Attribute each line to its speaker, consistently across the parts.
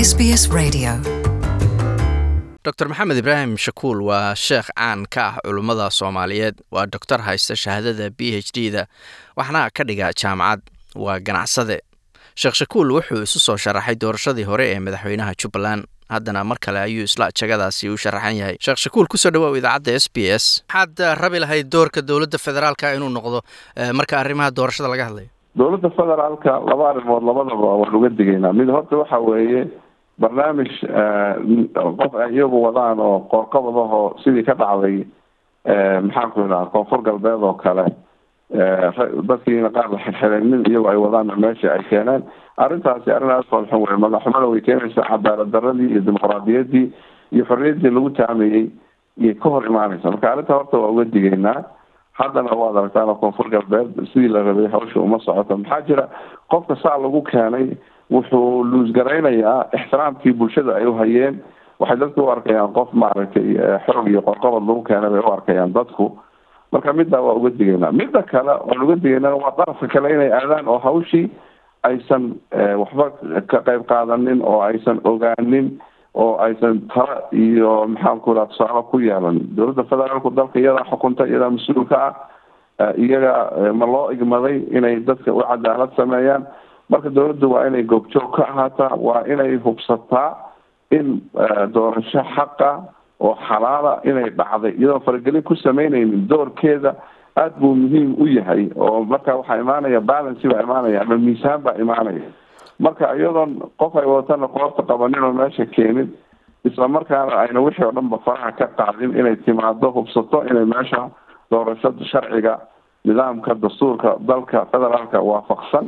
Speaker 1: SBS Radio.
Speaker 2: dr maxamed ibraahim shakuul waa sheekh caan ka ah culummada soomaaliyeed waa doctor haysta shahaadada b h d da waxna ka dhiga jaamacad waa ganacsade sheekh shakuul wuxuu isu soo sharaxay doorashadii hore ee madaxweynaha jubbaland haddana mar kale ayuu isla jagadaasi u sharaxan yahay sheekh shakuul kusoo dhawaaw idaacadda s b s maxaad rabi lahayd doorka dowladda federaalka inuu noqdo marka arrimaha doorashada laga hadlayo
Speaker 3: dowladda federaalka laba arrimood labadaba waan uga digaynaa mid horta waxa weeye barnaamij qof ay iyagu wadaan oo qoorqabadahoo sidii ka dhacday maxaanku idhaha koonfur galbeed oo kale dadkiina qaar la xirxiray nin iyagu ay wadaanna meesha ay keeneen arrintaasi arrin aada foolxun wey madaxxumada way keenaysaa cadaalad daradii iyo dimuqraadiyaddii iyo xorriyaddii lagu taamayey iyay ka hor imaanaysa marka arrinta horta waa uga digaynaa haddana waad aragtaan koonfur galbeed sidii la rabay hawsha uma socoto maxaa jira qofka saa lagu keenay wuxuu luusgaraynayaa ixtiraamkii bulshada ay uhayeen waxay dadku u arkayaan qof maaragtay xoog iyo qorqobad lagu keenay bay u arkayaan dadku marka middaa waa uga digaynaa midda kale waan uga digaynaa waa darafka kale inay aadaan oo hawshii aysan waxba ka qayb qaadanin oo aysan ogaanin oo aysan tala iyo maxaanku iraha tusaale ku yeelanin dowladda federaalku dalka iyadaa xukunta iyadaa mas-uulka ah iyaga ma loo igmaday inay dadka u cadaalad sameeyaan marka dowladdu waa inay goobjoog ka ahaataa waa inay hubsataa in doorasho xaqa oo xalaala inay dhacday iyadoo faragelin ku sameyneynin doorkeeda aada buu muhiim u yahay oo marka waxaa imaanaya balancy baa imaanaya ama miisaan baa imaanaya marka iyadoon qof ay wadatana qoorta qabanin oo meesha keenin isla markaana ayna wixii oo dhan ba faraha ka qaadin inay timaado hubsato inay meesha doorashada sharciga nidaamka dastuurka dalka federaalka waafaqsan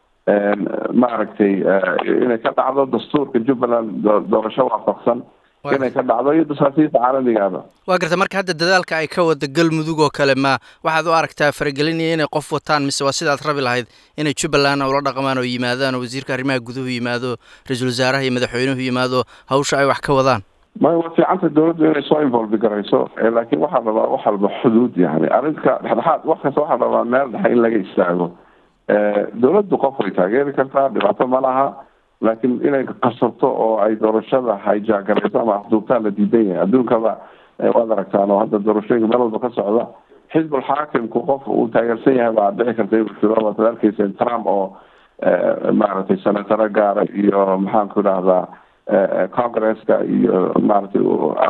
Speaker 3: maaragtay inay ka dhacdo dastuurka jubbaland doorasho waafaqsan inay ka dhacdo iyo dasaasiirta caalamigaaba
Speaker 2: waa garta marka hadda dadaalka ay ka wada galmudug oo kale ma waxaad u aragtaa faragelinaya inay qof wataan mise waa sidaad rabi lahayd inay jubbaland ula dhaqmaan oo yimaadaan oo wasiirka arrimaha guduhu yimaado ra-iisul wasaaraha iyo madaxweynuhu yimaado hawsha ay wax ka wadaan
Speaker 3: may waa fiicanta dowladdu inay soo involve garayso laakiin waxaa rabaa wax walba xuduud yani arrinka dhexdhexaad wax kasta waxaa rabaa meel dhexe in laga istaago dowladdu qof way taageeri kartaa dhibaato ma laha laakiin inay qasabto oo ay doorashada hijaagarayso ama afduubtaan la diidan yahay adduunkaba waad aragtaan oo hadda doorashooyinka meel walba ka socda xisbul xaakimku qof uu taageersan yahay baa dhici karta inuu jiro waad arkeysa trump oo maaragtay senataro gaara iyo maxaanku idhahdaa congresska iyo maaragtay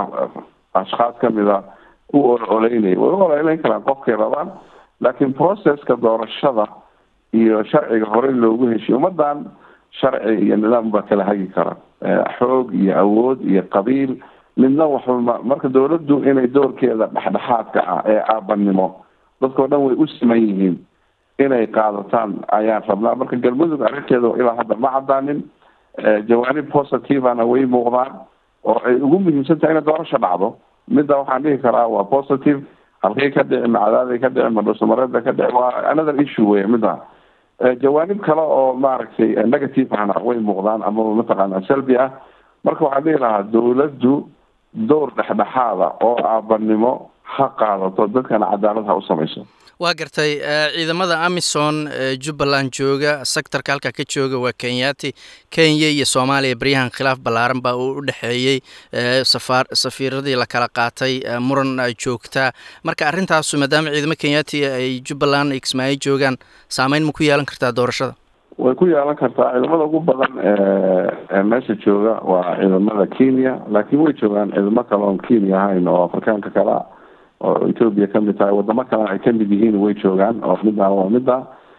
Speaker 3: ashkhaas kamida u oleynaya way u oleyneyn karaan qofkay rabaan laakiin processka doorashada iyo sharciga horey loogu heshiy ummadan sharci iyo nidaam baa kala hagi kara xoog iyo awood iyo qabiil midna waxba marka dowladdu inay doorkeeda dhexdhexaadka ah ee aabanimo dadkao dhan way u siman yihiin inay qaadataan ayaan rabnaa marka galmudug arrinteeda ilaa hadda ma cadaanin jawaanib positivana way muuqdaan oo ay ugu muhiimsan tahay inay doorasho dhacdo midda waxaan dhihi karaa waa positive halkay ka dhici macadaaday ka dhici madhusamareeda ka dhici waa another issue wey midda jawaanib kale oo maaragtay negative ahna way muuqdaan amaba mataqaana salbi ah marka waxaan dhihi lahaa dowladdu dowr dhexdhexaada oo aabanimo ha qaadato dadkana cadaalad ha u samayso
Speaker 2: waa gartay ciidamada amison jubbaland jooga sectorka halkaa ka jooga waa kenyaati kenya iyo soomaaliya baryahan khilaaf ballaaran baa uu u dhexeeyey safaar safiiradii la kala qaatay muran joogtaa marka arrintaasu maadaama ciidamo kenyaati ay jubbaland kismaayo joogaan saameyn ma ku yeelan kartaa doorashada
Speaker 3: way ku yeelan kartaa ciidamada ugu badan ee meesha jooga waa ciidamada kenya laakiin way joogaan ciidamo kale oon kenya ahayn oo afrikaanka kalea oo ethoopia kamid tahay wadamo kalena ay kamid yihiin way joogaan oo midaan waa midda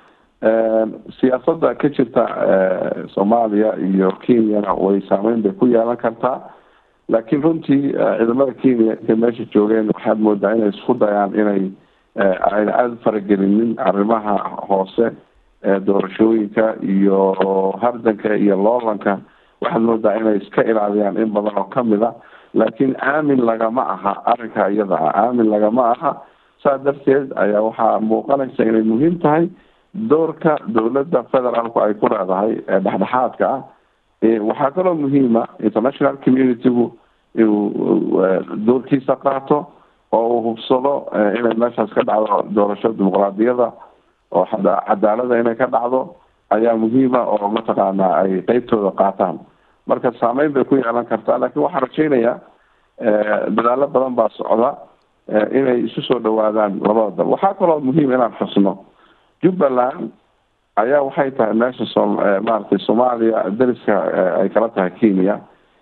Speaker 3: siyaasada ka jirta soomaaliya iyo kenyana way saameyn bay ku yeelan kartaa laakiin runtii ciidamada kenya intay meesha joogeen waxaad moodaa inay isku dayaan inay ayna aada faragelinin arrimaha hoose doorashooyinka iyo hardanka iyo loolanka waxaad moodaa inay iska ilaaliyaan in badan oo kamid a laakiin aamin lagama aha arrinka iyada ah aamin lagama aha saa darteed ayaa waxaa muuqanaysa inay muhiim tahay doorka dowladda federaalku ay ku leedahay ee dhexdhexaadka ah waxaa kaloo muhiima international communitygu inuu doorkiisa qaato oo uu hubsado inay meeshaas ka dhacdo doorasho dimuqraadiyada oo cadaalada inay ka dhacdo ayaa muhiima oo mataqaana ay qeybtooda qaataan marka saameyn bay ku yeelan kartaa laakiin waxaan rajaynayaa dadaalo badan baa socda inay isu soo dhawaadaan labada dal waxaa kaloo muhiim inaan xusno jubbaland ayaa waxay tahay meesha so maaragtay soomaaliya dariska ay kala tahay kenya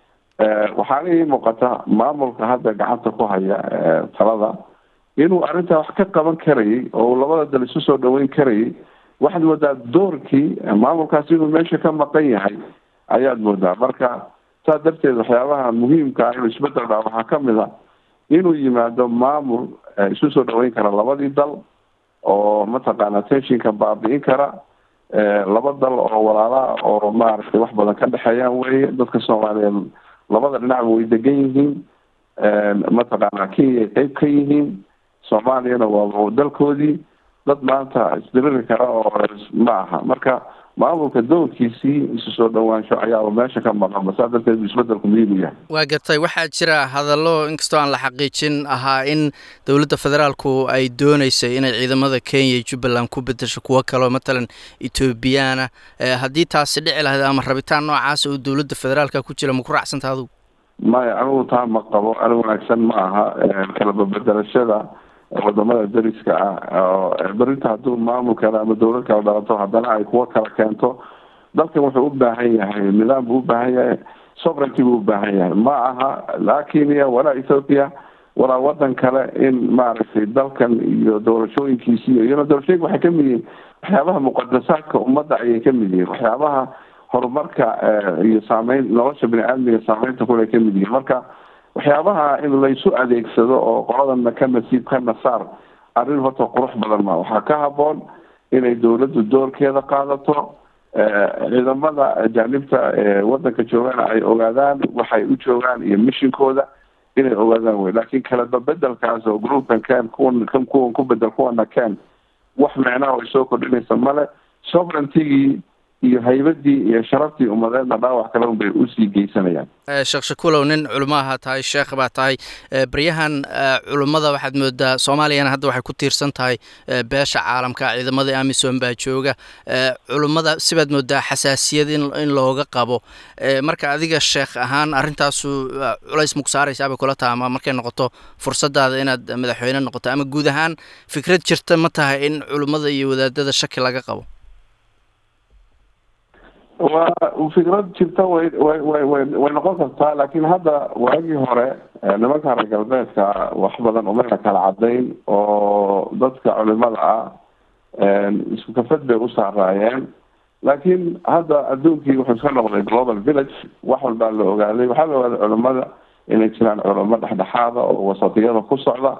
Speaker 3: waxaana ii muuqata maamulka hadda gacanta ku haya talada inuu arrintaa wax ka qaban karayay oo labada dal isu soo dhaweyn karayay waxaad moodaa doorkii maamulkaas inuu meesha ka maqan yahay ayaad moodaa marka saas darteed waxyaabaha muhiimka ah inuu isbedel dhaa waxaa kamid a inuu yimaado maamul isu soo dhaweyn kara labadii dal oo mataqaana tenshinka baabi'in kara laba dal oo walaalaa oo maaragtay wax badan ka dhexeeyaan weye dadka soomaaliyeed labada dhinacba way degan yihiin mataqaana kenya qeyb ka yihiin soomaaliyana waa dalkoodii dad maanta isdiriri kara oo ma aha marka maamulka doorkiisii isu soo dhawaansho ayaaba meesha ka maqan saa darteed isbedelku muhiim u yahay
Speaker 2: waa gartay waxaa jira hadallo inkastoo aan la xaqiijin ahaa in dowladda federaalku ay dooneysay inay ciidamada kenya iyo jubbaland ku bedesho kuwo kaleo matalan ethoobiyaana haddii taasi dhici lahayd ama rabitaan noocaasa oo dowladda federaalka ku jira ma ku raacsanta adugu
Speaker 3: maya anigu taa ma qabo ani wanaagsan ma aha kalababedelashada wadamada dariska ah oo berinta hadduu maamul kale ama dowlad kale dhalato haddana ay kuwo kala keento dalkan wuxuu u baahan yahay nidaam buu ubaahan yahay sovereignty buu ubaahan yahay ma aha laa kenya walaa ethoopia walaa wadan kale in maaragtay dalkan iyo doorashooyinkiisi iyona doorashooyinka waxay kamid yihiin waxyaabaha muqadasaadka ummadda ayay kamid yihiin waxyaabaha horumarka iyo saameyn nolosha bini aadmiga saameynta kule kamid yihiin marka waxyaabaha in laysu adeegsado oo qoladana ka nasiib ka nasaar arrin horta qurux badan ma waxaa ka haboon inay dowladdu doorkeeda qaadato ciidamada ajaanibta ewadanka joogana ay ogaadaan waxay u joogaan iyo mishinkooda inay ogaadaan wey laakiin kaleba bedelkaas oo groupkan ken kuwan kan kuwan ku bedel kuwana ken wax micnaha ay soo kordhinaysa male sovereigntigii iyo haybadii iyo sharaftii ummadeedna dhaawac kale un bay usii geysanayaan
Speaker 2: sheekh shakuulow nin culumaaha tahay sheekh baa tahay baryahan culummada waxaad moodaa soomaaliyana hadda waxay ku tiirsan tahay beesha caalamka ciidamadii amisom baa jooga culummada sibaad moodaa xasaasiyad in in looga qabo marka adiga sheekh ahaan arrintaasu culays maku saaraysaa bay kula taha ama markay noqoto fursadaada inaad madaxweyne noqoto ama guud ahaan fikrad jirta ma tahay in culummada iyo wadaadada shaki laga qabo
Speaker 3: waa fikrad jirta way way way way way noqon kartaa laakiin hadda waagii hore nimanka reer galbeedka wax badan umayna kala cadayn oo dadka culimada ah isku kafad bay u saaraayeen laakiin hadda adduunkii wuxuu iska noqday global village wax walbaa la ogaaday waxaa la ogaaday culimada inay jiraan culimo dhexdhexaada oo wasatiyada ku socda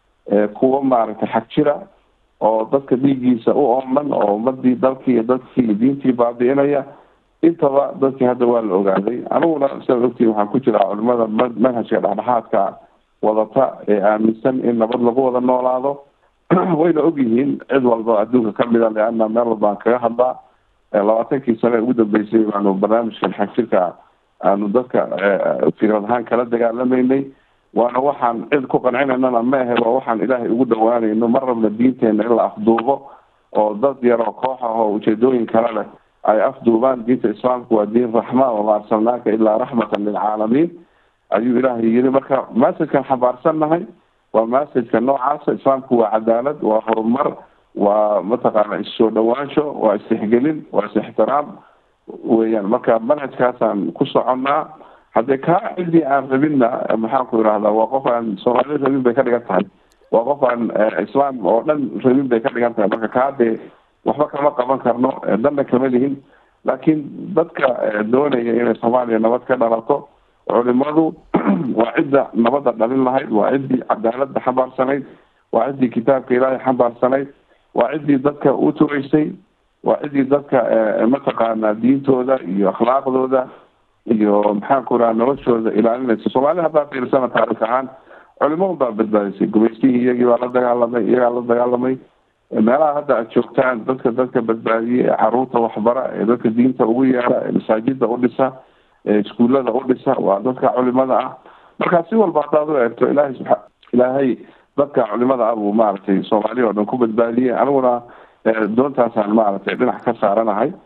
Speaker 3: kuwo maaragtay xag jira oo dadka dhiiggiisa u ooman oo ummadii dalkii iyo dadkii iyo diintii baabi'inaya intaba dadkii hadda waa la ogaaday aniguna sidaad ogtiin waxaan ku jiraa culimada manhajka dhexdhexaadka wadata ee aaminsan in nabad lagu wada noolaado wayna ogyihiin cid walba adduunka kamida leana meel walbaan kaga hadlaa labaatankii sane ugu dambeysay baanu barnaamijkan xagjirka aanu dadka fikrad ahaan kala dagaalamaynay waana waxaan cid ku qancinaynana ma ahe waa waxaan ilaahay ugu dhawaanayno mar rabna diinteena in la afduubo oo dad yaroo koox ah oo ujeedooyin kale leh ay afduubaan diinta islaamku waa diin raxma wama arsalnaaka ilaa raxmatan lilcaalamiin ayuu ilaahay yiri marka massajkan xambaarsannahay waa massajka noocaasa islaamku waa cadaalad waa horumar waa mataqaana issoo dhawaansho waa istixgelin waa is-ixtiraam weeyaan marka manhajkaasaan ku soconnaa haddee kaa cidii aan rabinna maxaanku irahdaa waa qof aan soomaali rabin bay ka dhigan tahay waa qof aan islaam oo dhan rabin bay ka dhigan tahay marka kaa dee waxba kama qaban karno danna kama lihin laakiin dadka doonaya inay soomaaliya nabad ka dhalato culimadu waa cidda nabadda dhalin lahayd waa ciddii cadaaladda xambaarsanayd waa ciddii kitaabka ilaahay xambaarsanayd waa ciddii dadka u tureysay waa ciddii dadka mataqaana diintooda iyo akhlaaqdooda iyo maxaanku raha noloshooda ilaalinaysa soomaalida haddaa fiirsana taarikh ahaan culimo baa badbaadisay gumaystihii iyagii baa la dagaalamay iyagaa la dagaalamay meelaha hadda aad joogtaan dadka dadka badbaadiye ee caruurta waxbara ee dadka diinta ugu yeera ee masaajida u dhisa ee iskuullada u dhisa waa dadka culimada ah marka si walba haddaad u eegto ilaahay subaa ilaahay dadka culimada ah buu maaragtay soomaaliya oo dhan ku badbaadiyey aniguna doontaasaan maaragtay dhinac ka saaranahay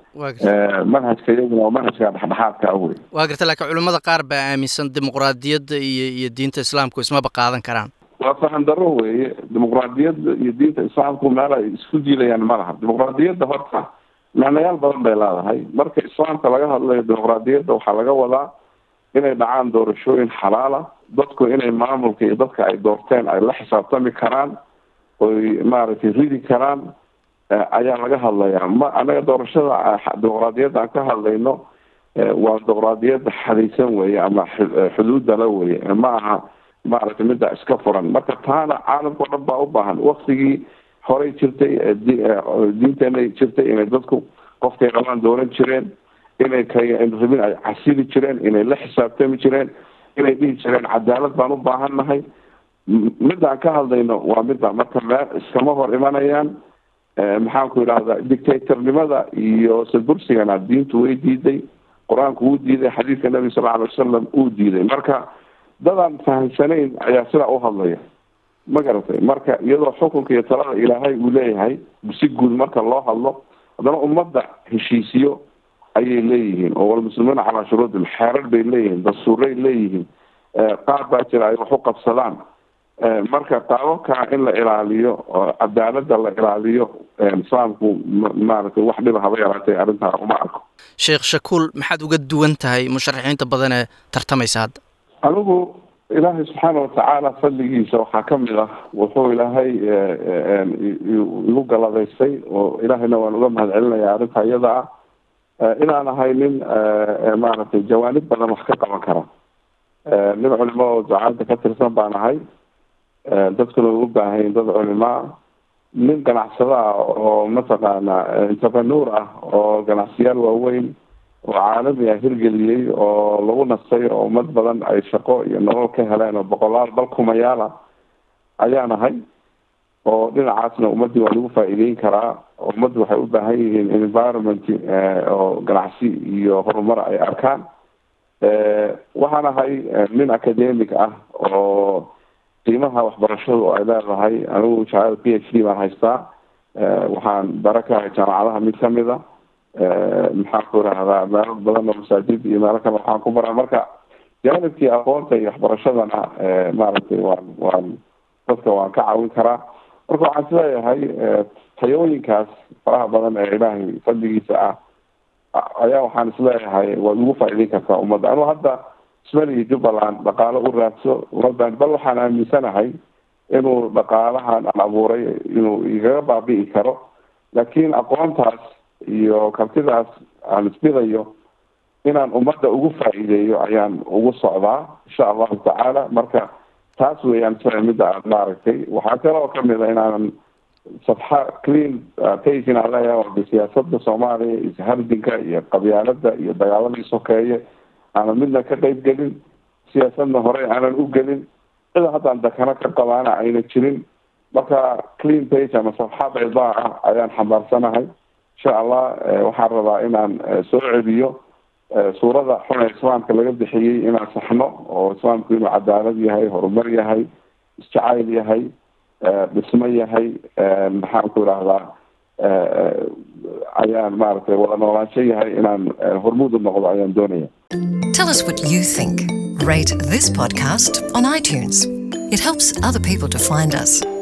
Speaker 3: manhajka iyaguna waa manhajka dhexdhexaadka ah wey
Speaker 2: waa garta laakiin culimmada qaar baa aaminsan dimuqraadiyadda iyo iyo diinta islaamku ismaba qaadan karaan
Speaker 3: waa fahan daro weeye dimuqraadiyadda iyo diinta islaamku meel ay isku diilayaan ma laha dimuqraadiyadda horta macnayaal badan bay leedahay marka islaamka laga hadlayo dimuqraadiyadda waxaa laga wadaa inay dhacaan doorashooyin xalaala dadku inay maamulka iyo dadka ay doorteen ay la xisaabtami karaan oy maaragtay ridi karaan ayaa laga hadlayaa ma anaga doorashada dimuqraadiyadda aan ka hadlayno waa dimuqraadiyadda xadaysan weeye ama xuduudala weye ma aha maaragtay midda iska furan marka taana caalamka o dhan baa u baahan waktigii horey jirtay diinteenay jirtay inay dadku qofkay qabaan dooran jireen inay krabin ay casili jireen inay la xisaabtami jireen inay dhihi jireen cadaalad baan u baahannahay midaan ka hadlayno waa midda marka meel iskama hor imanayaan maxaanku idhahdaa dictatornimada iyo sadbursigana diintu way diiday qur-aanku wuu diiday xadiidka nabi sal alay wasalam uu diiday marka dadaan fahamsanayn ayaa sidaa u hadlaya ma garatay marka iyadoo xukunka iyo talada ilaahay uu leeyahay si guud marka loo hadlo haddana ummadda heshiisiyo ayay leeyihiin oo walmuslimuuna calaa shuruudin xeerar bay leeyihiin dastuuray leeyihiin qaar baa jira ay wax u qabsadaan marka qaababkaa in la ilaaliyo oo cadaalada la ilaaliyo islaamku maaragtay wax dhiba haba yaraatay arrintaa uma arko
Speaker 2: sheekh shakuul maxaad uga duwan tahay musharaxiinta badan ee tartamaysa hadda
Speaker 3: anigu ilaahay subxaana watacaala fadligiisa waxaa kamid ah wuxuu ilaahay igu galadaystay oo ilaahayna waan uga mahad celinaya arrinta iyada ah inaan ahay nin maaragtay jawaanib badan wax ka qaban kara nin culimo oo ducaanta ka tirsan baan ahay dadkuna u baahayn dad culimaa nin ganacsado ah oo mataqaana entrepreneur ah oo ganacsiyaal waaweyn oo caalami ah hirgeliyey oo lagu nastay oo ummad badan ay shaqo iyo nolol ka heleen oo boqolaal bal kumayaal ah ayaan ahay oo dhinacaasna ummaddii waa lagu faa'iideyn karaa ummaddu waxay u baahan yihiin environment oo ganacsi iyo horumar ay arkaan waxaan ahay nin academic ah oo qiimaha waxbarashadu ay leedahay anigu shahaada p h d baan haystaa waxaan bara ka ahay jaamacadaha mid kamid a maxaan ku irahdaa meelo badan oo masaajid iyo meelo kale waxaan ku baraa marka jaanibkii aqoonta iyo waxbarashadana maaragtay waan waan dadka waan ka caawin karaa marka waxaan isleeyahay tayooyinkaas faraha badan ee ilaahay fadligiisa ah ayaa waxaan isleeyahay waad ugu faa'iideyn kartaa ummadda anu hadda ismali iyo jubbaland dhaqaalo u raadso ummaddan bal waxaan aaminsanahay inuu dhaqaalahan aan abuuray inuu igaga baabi'i karo laakiin aqoontaas iyo kartidaas aan isbidayo inaan ummadda ugu faa'iideeyo ayaan ugu socdaa insha allahu tacaala marka taas weeyaan sida midda aad maaragtay waxaa kaloo kamid a inaanan safxa clean page inaan leeyahay siyaasada soomaaliya ishardinka iyo qabyaalada iyo dagaaladii sokeeye aanan midna ka qeyb gelin siyaasadna hore aanan u gelin cida haddaan dakano ka qabaana ayna jirin marka clean page ama safxa baydaa ah ayaan xambaarsanahay insha allah waxaan rabaa inaan soo celiyo suurada xun ee islaamka laga bixiyey inaan saxno oo islaamku inuu cadaalad yahay horumar yahay isjacayl yahay dhismo yahay maxaan ku idhahdaa ayaan maaragtay wada noolaansho yahay inaan hormuud u noqdo ayaan doonaya
Speaker 1: Tell us what you think. Rate this podcast on iTunes. It helps other people to find us.